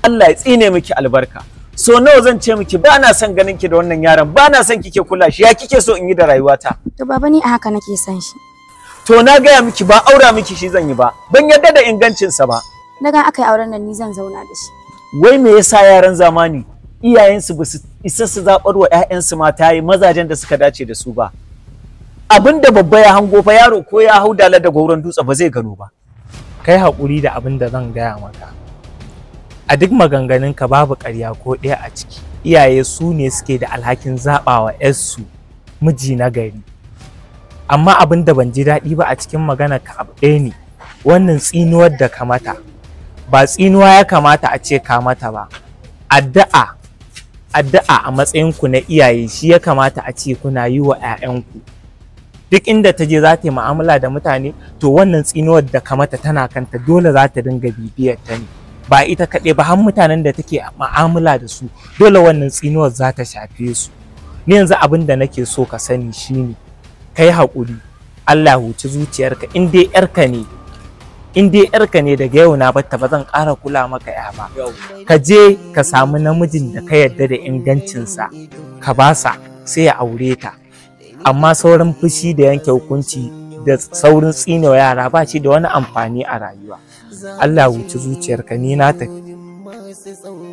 Allah ya tsine miki albarka so nawa zan ce miki ba na son ganin ki da wannan yaron ba na son kike kula shi ya kike so in yi da rayuwata To baba ni a haka nake son shi. to na gaya miki ba aura miki shi zan yi ba ban yarda da ingancinsa ba Daga aka yi auren nan ni zan zauna da shi. wai me yasa yaran zamani iyayensu ba su isa su zaɓar wa 'ya'yansu mata yi mazajen da suka dace da su ba abin da babba ya hango fa yaro ko ya hau dala da gauron dutse ba zai gano ba kai haƙuri da abin da zan gaya maka a duk maganganunka babu ƙarya ko ɗaya a ciki iyaye su ne suke da alhakin zaɓawa 'yarsu miji na gari amma abin da ban ji daɗi ba a cikin magana ka abu ɗaya ne wannan tsinuwar da ka mata ba tsinuwa ya kamata a ce ka mata ba addu'a addu'a a matsayinku na iyaye shi ya kamata a ce kuna yi wa 'ya'yanku duk inda ta je za ta yi mu'amala da mutane to wannan tsinuwar da ka mata tana kanta dole za ta dinga bibiyar ta ne ba ita kaɗai ba har mutanen da take mu'amala da su dole wannan tsinuwar za ta shafe su ni yanzu abin da nake so ka sani shine kai haƙuri Allah huci zuciyarka in dai yarka ne in dai yarka ne daga yau na batta ba zan ƙara kula maka ya ba ka je ka samu namijin da ka yarda da ingancinsa ka basa sai ya aure ta amma saurin fushi da yanke hukunci da saurin tsinewa yara ba shi da wani amfani a rayuwa Allah wuce zuciyarka ni na tafi